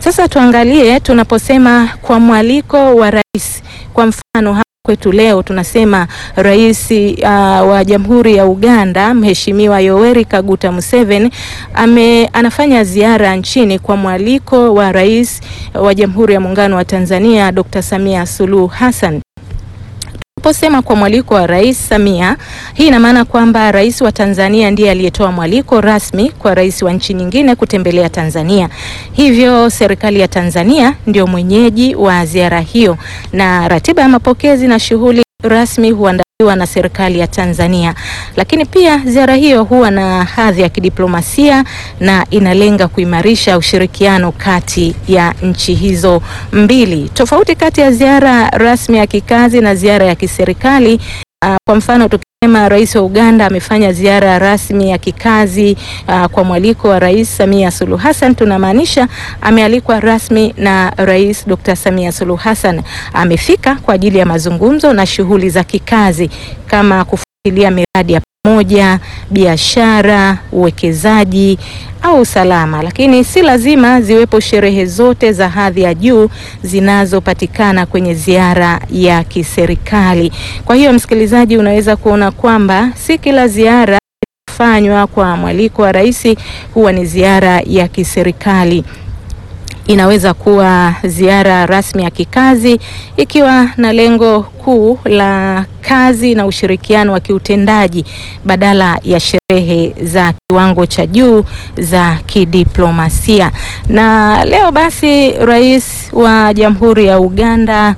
Sasa tuangalie tunaposema kwa mwaliko wa rais, kwa mfano hapa kwetu leo tunasema rais uh, wa Jamhuri ya Uganda Mheshimiwa Yoweri Kaguta Museveni ame, anafanya ziara nchini kwa mwaliko wa rais wa Jamhuri ya Muungano wa Tanzania Dr. Samia Suluhu Hassan. Tunaposema kwa mwaliko wa Rais Samia, hii ina maana kwamba rais wa Tanzania ndiye aliyetoa mwaliko rasmi kwa rais wa nchi nyingine kutembelea Tanzania. Hivyo serikali ya Tanzania ndio mwenyeji wa ziara hiyo, na ratiba ya mapokezi na shughuli rasmi huandaliwa na serikali ya Tanzania. Lakini pia ziara hiyo huwa na hadhi ya kidiplomasia na inalenga kuimarisha ushirikiano kati ya nchi hizo mbili. Tofauti kati ya ziara rasmi ya kikazi na ziara ya kiserikali uh, kwa mfano tukisema rais wa Uganda amefanya ziara rasmi ya kikazi uh, kwa mwaliko wa Rais Samia Suluhu Hassan, tunamaanisha amealikwa rasmi na Rais Dr. Samia Suluhu Hassan. Amefika kwa ajili ya mazungumzo na shughuli za kikazi kama kufuatilia miradi ya pamoja, biashara, uwekezaji au usalama, lakini si lazima ziwepo sherehe zote za hadhi ya juu zinazopatikana kwenye ziara ya kiserikali. Kwa hiyo, msikilizaji, unaweza kuona kwamba si kila ziara fanywa kwa mwaliko wa rais huwa ni ziara ya kiserikali. Inaweza kuwa ziara rasmi ya kikazi ikiwa na lengo kuu la kazi na ushirikiano wa kiutendaji badala ya sherehe za kiwango cha juu za kidiplomasia. Na leo basi rais wa Jamhuri ya Uganda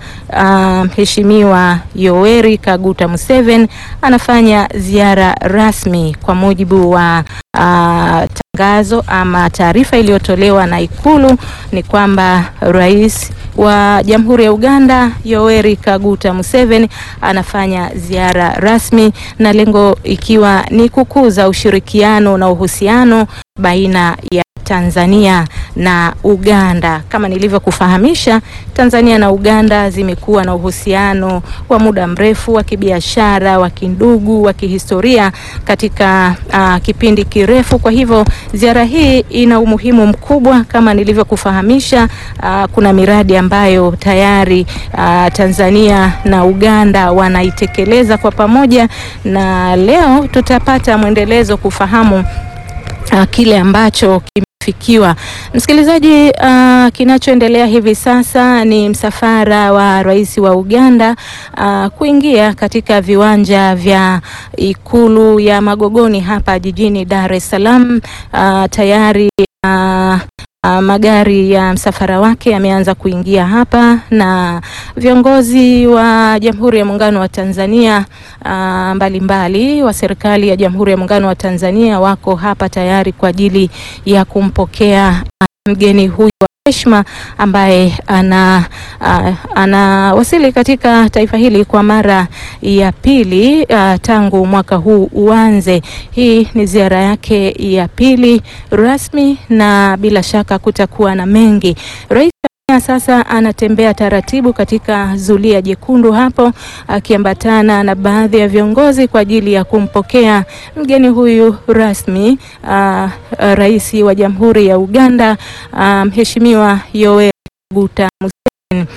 Mheshimiwa um, Yoweri Kaguta Museveni anafanya ziara rasmi kwa mujibu wa uh, tangazo ama taarifa iliyotolewa na Ikulu ni kwamba rais wa Jamhuri ya Uganda Yoweri Kaguta Museveni anafanya ziara rasmi na lengo ikiwa ni kukuza ushirikiano na uhusiano baina ya Tanzania na Uganda. Kama nilivyokufahamisha, Tanzania na Uganda zimekuwa na uhusiano wa muda mrefu wa kibiashara, wa kindugu, wa kihistoria katika uh, kipindi kirefu. Kwa hivyo ziara hii ina umuhimu mkubwa kama nilivyokufahamisha. Uh, kuna miradi ambayo tayari uh, Tanzania na Uganda wanaitekeleza kwa pamoja, na leo tutapata mwendelezo kufahamu uh, kile ambacho fikiwa msikilizaji. Uh, kinachoendelea hivi sasa ni msafara wa rais wa Uganda uh, kuingia katika viwanja vya ikulu ya Magogoni hapa jijini Dar es Salaam. Uh, tayari uh, Uh, magari ya msafara wake yameanza kuingia hapa na viongozi wa Jamhuri ya Muungano wa Tanzania mbalimbali uh, mbali, wa serikali ya Jamhuri ya Muungano wa Tanzania wako hapa tayari kwa ajili ya kumpokea uh, mgeni huyu wa heshima ambaye ana uh, anawasili katika taifa hili kwa mara ya pili uh, tangu mwaka huu uanze. Hii ni ziara yake ya pili rasmi na bila shaka kutakuwa na mengi. Rais sasa anatembea taratibu katika zulia jekundu hapo akiambatana na baadhi ya viongozi kwa ajili ya kumpokea mgeni huyu rasmi, uh, rais wa Jamhuri ya Uganda Mheshimiwa um, Yoweri Kaguta Museveni.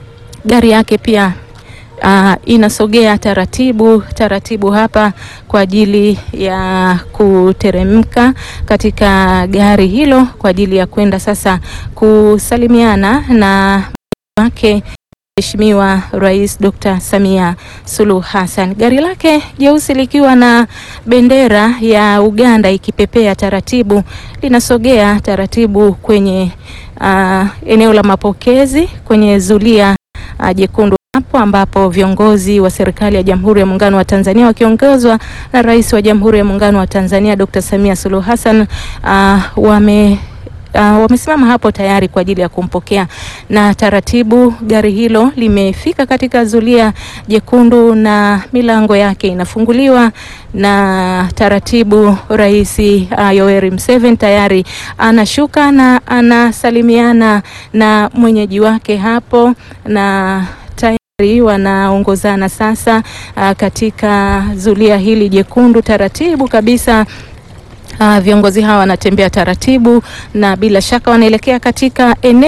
Gari yake pia Uh, inasogea taratibu taratibu hapa kwa ajili ya kuteremka katika gari hilo kwa ajili ya kwenda sasa kusalimiana na wake Mheshimiwa Rais Dr. Samia Suluhu Hassan. Gari lake jeusi likiwa na bendera ya Uganda ikipepea taratibu linasogea taratibu kwenye uh, eneo la mapokezi kwenye zulia uh, jekundu hapo ambapo viongozi wa serikali ya Jamhuri ya Muungano wa Tanzania wakiongozwa na Rais wa Jamhuri ya Muungano wa Tanzania Dr. Samia Suluhu Hassan uh, wame Uh, wamesimama hapo tayari kwa ajili ya kumpokea na taratibu gari hilo limefika katika zulia jekundu na milango yake inafunguliwa na taratibu Rais uh, Yoweri Museveni tayari anashuka na anasalimiana na mwenyeji wake hapo na wanaongozana sasa uh, katika zulia hili jekundu taratibu kabisa. Uh, viongozi hawa wanatembea taratibu na bila shaka wanaelekea katika eneo